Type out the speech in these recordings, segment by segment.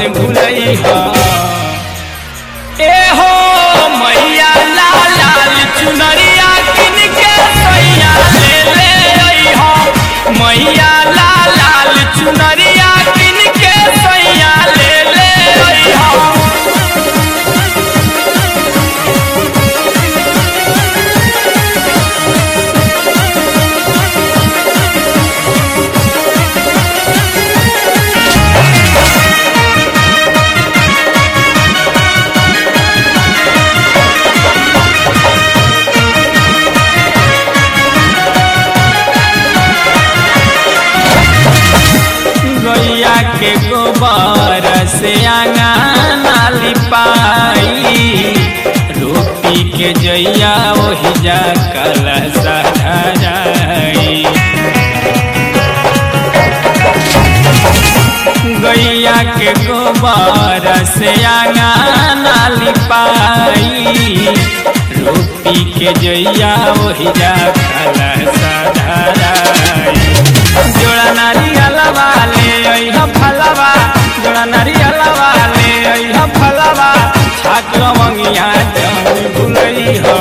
भूलई हो ए हो मैया लाल लाल चुनरिया किन के सैया ले ले आई हो मैया लाल लाल चुनरिया किन के सैया ले ले आई हो गैया के गोबर से आंगना लिपाई रोटी के जैया ओहि जा कलश धराई गैया के गोबर से आंगना लिपाई रोटी के जैया ओहि जा कलश धराई जोड़ा नारियलवा ले अइह फलवा जोड़ा नारियलवा ले अइह फलवा छाक लवंगिया जन भुलई हो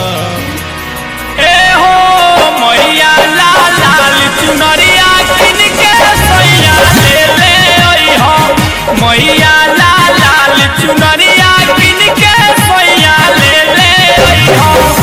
ए हो मैया लाल लाल चुनरिया किन के सैया ले ले अइह मैया लाल लाल चुनरिया किन के सैया ले ले अइह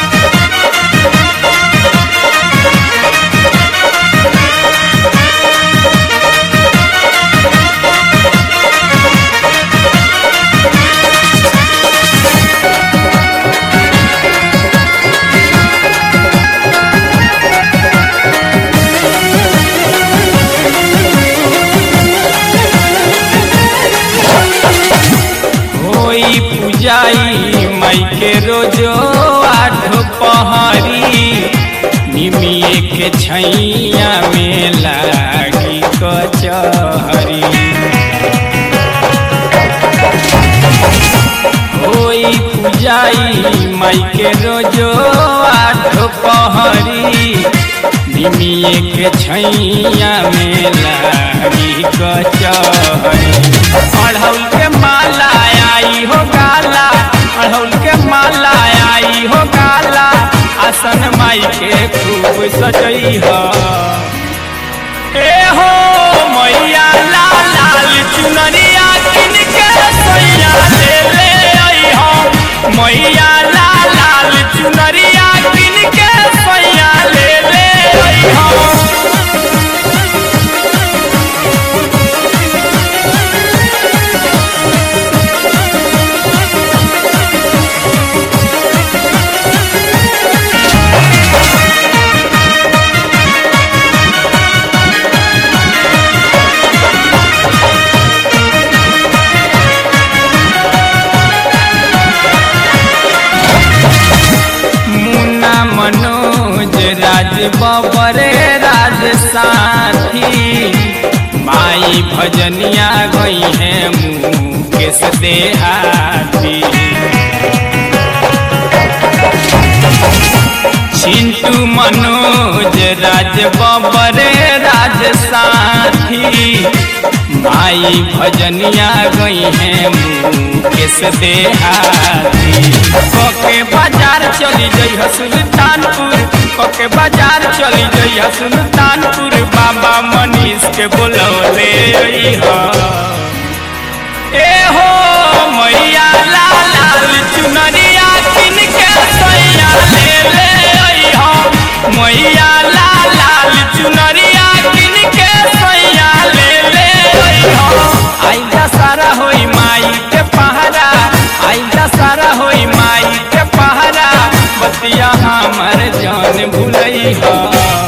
होई पूजाई माई के रोजो आठ पहरी निमिए के छैया में लागी कचहरी होई पूजाई माई के रोजो आठ पहरी निमिए के छैया में लागी कचहरी अढ़ौल के माला आई हो गाला अढ़ौल के माला आई हो गाला आसन माई के खूब सजई हो ए हो मैया लाल लाल चुनरिया किन के सैया ले ले आई हो मैया लाल लाल चुनरिया किन के सैया ले ले आई हो मुन्ना मनोज राज बबरे राज साथी माई भजनिया गई है मुकेश देहाती चिंटू मनोज राज बबरे राज साथी माई भजनिया गई है मुकेश देहाती कके बाजार चली जई सुल्तानपुर कके बाजार चली जई सुल्तानपुर बाबा मनीष के बोलौले अइहा ए हो मैया लाल लाल चुनरिया किन के सैया ले ले अइहा मैया लाल लाल चुनरिया किन के सैया ले ले अइहा आइला सारा होई माई के पहरा आइला सारा होई माई के पहरा बतिया हमर जान भुलई हा